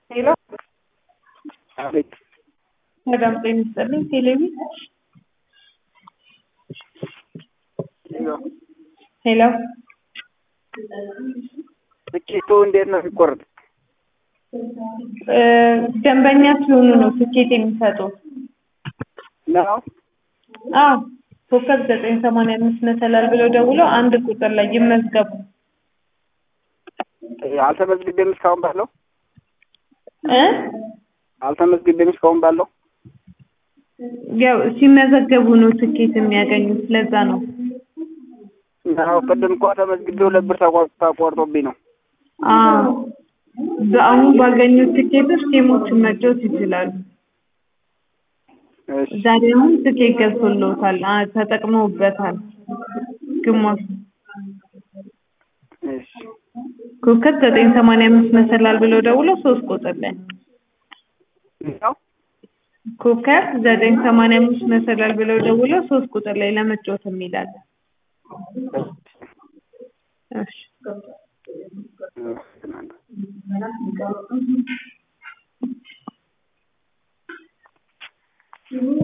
ሄሎ አቤት ሰላም ጤና ይስጥልኝ። ቴሌቪ ሄሎ ትኬቱ እንዴት ነው የሚቆርጥ? እ ደንበኛ ሲሆኑ ነው ትኬት የሚሰጡ። ነው አዎ ኮከብ ዘጠኝ ሰማንያ አምስት መሰላል ብለው ደውለው አንድ ቁጥር ላይ ይመዝገቡ። አልተመዝግቤም እስካሁን ባለው እ አልተመዝግቤም እስካሁን ባለው ያው ሲመዘገቡ ነው ትኬት የሚያገኙት። ለዛ ነው። ነው ቅድም እኮ ተመዝግቤ ሁለት ብር ተቆር- ተቆርጦብኝ ነው። አዎ በአሁን ባገኙት ትኬቶች ጌሞችን መጫወት ይችላሉ። እሺ ዛሬ አሁን ትኬት ገብቶልዎታል፣ አ ተጠቅመውበታል። ግማሹ እሺ ኮከብ ዘጠኝ ሰማንያ አምስት መሰላል ብለው ደውለው ሶስት ቁጥር ላይ ነው ኮከብ ዘጠኝ ሰማንያ አምስት መሰላል ብለው ደውለው ሶስት ቁጥር ላይ ለመጫወት የሚላል። እሺ እሺ